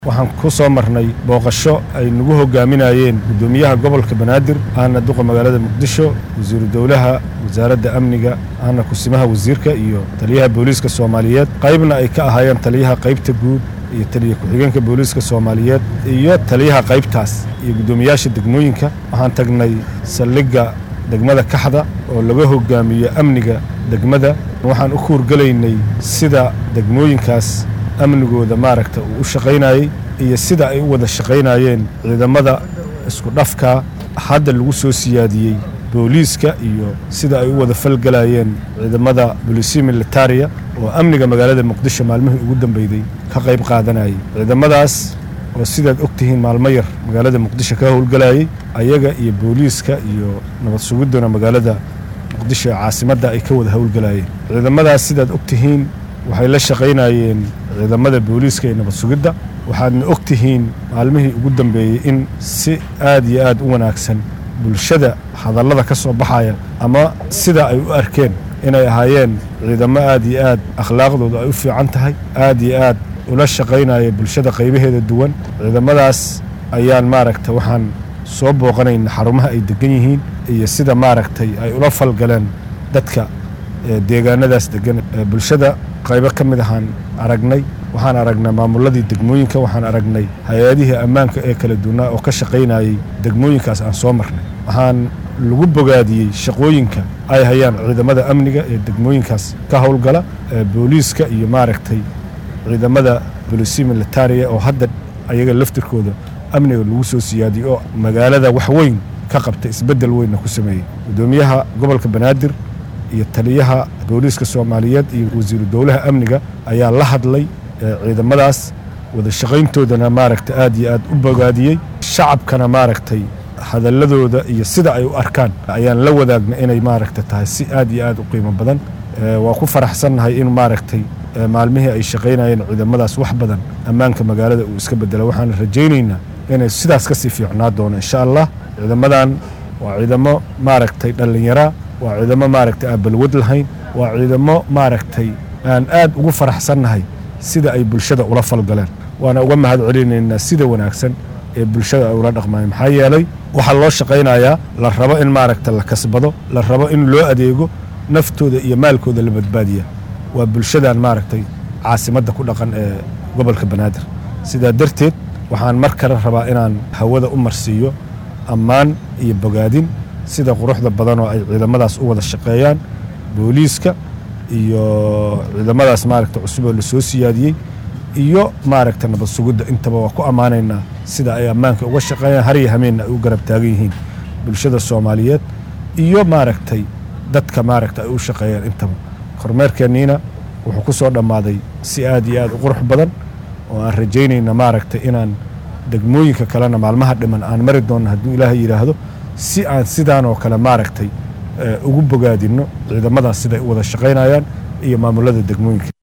waxaan ku soo marnay booqasho ay nagu hogaaminayeen guddoomiyaha gobolka banaadir ahna duqa magaalada muqdisho wasiiru dowlaha wasaaradda amniga ahna kusimaha wasiirka iyo taliyaha booliiska soomaaliyeed qaybna ay ka ahaayeen taliyaha qaybta guud iyo taliya ku-xigeenka booliiska soomaaliyeed iyo taliyaha qaybtaas iyo guddoomiyaasha degmooyinka waxaan tagnay saldhigga degmada kaxda oo laga hogaamiyo amniga degmada waxaan u kuurgelaynay sida degmooyinkaas amnigooda maaragta uu u shaqaynayey iyo sida ay u wada shaqaynayeen ciidamada isku dhafka hadda lagu soo siyaadiyey booliiska iyo sida ay u wada falgelayeen ciidamada bolisiya militariya oo amniga magaalada muqdisho maalmihii ugu dambeyday ka qayb qaadanayay ciidamadaas oo sidaad og tihiin maalmo yar magaalada muqdisho ka howlgelayay ayaga iyo booliiska iyo nabad sugidduna magaalada muqdisho ee caasimadda ay ka wada howlgelayeen ciidamadaas sidaad og tihiin waxay la shaqaynayeen ciidamada booliiska iyo nabad sugidda waxaadna og tihiin maalmihii ugu dambeeyey in si aad iyo aad u wanaagsan bulshada hadallada ka soo baxaya ama sida ay u arkeen inay ahaayeen ciidamo aad iyo aad akhlaaqdoodu ay u fiican tahay aad iyo aad ula shaqaynaya bulshada qaybaheeda duwan ciidamadaas ayaan maaragta waxaan soo booqanayna xarumaha ay degan yihiin iyo sida maaragtay ay ula falgaleen dadka deegaanadaas degan bulshada qaybo ka mid ahaan aragnay waxaan aragnay maamuladii degmooyinka waxaan aragnay hay-adihii ammaanka ee kala duwanaa oo ka shaqaynayey degmooyinkaas aan soo marnay waxaan lagu bogaadiyey shaqooyinka ay hayaan ciidamada amniga ee degmooyinkaas ka howlgala booliiska iyo maaragtay ciidamada bolisiya militariya oo hadda ayaga laftirkooda amniga lagu soo siyaadiyey oo magaalada wax weyn ka qabta isbeddel weynna ku sameeyey guddoomiyaha gobolka banaadir iyo taliyaha booliiska soomaaliyeed iyo wasiiru dowlaha amniga ayaa la hadlay ciidamadaas wada shaqayntoodana maaragta aad iyo aad u bogaadiyey shacabkana maaragtay hadalladooda iyo sida ay u arkaan ayaan la wadaagna inay maaragta tahay si aad iyo aad u qiimo badan waa ku faraxsannahay in maaragtay maalmihii ay shaqaynayeen ciidamadaas wax badan ammaanka magaalada uu iska bedela waxaan rajaynaynaa inay sidaas ka sii fiicnaa doono insha allah ciidamadan waa ciidamo maaragtay dhallinyaraa waa ciidamo maaragtay aan balwad lahayn waa ciidamo maaragtay aan aad ugu faraxsannahay sida ay bulshada ula falgaleen waana uga mahad celinaynaa sida wanaagsan ee bulshada ay ula dhaqmayen maxaa yeelay waxaa loo shaqaynayaa la rabo in maaragta la kasbado la rabo in loo adeego naftooda iyo maalkooda la badbaadiya waa bulshadan maaragtay caasimadda ku dhaqan ee gobolka banaadir sidaa darteed waxaan mar kale rabaa inaan hawada u marsiiyo ammaan iyo bogaadin sida quruxda badanoo ay ciidamadaas u wada shaqeeyaan booliiska iyo ciidamadaas maaragta cusub oo la soo siyaadiyey iyo maaragta nabad sugidda intaba waa ku ammaanaynaa sida ay ammaanka uga shaqeeyaan har iyo hameenna ay u garab taagan yihiin bulshada soomaaliyeed iyo maaragtay dadka maaragta ay u shaqeeyaan intaba kormeerkeenniina wuxuu ku soo dhammaaday si aad iyo aad u qurux badan oo aan rajaynayna maaragtay inaan degmooyinka kalena maalmaha dhiman aan mari doonno hadduu ilaahay yidhaahdo si aan sidaan oo kale maaragtay ugu bogaadinno ciidamadaas siday u wada shaqaynayaan iyo maamulada degmooyinka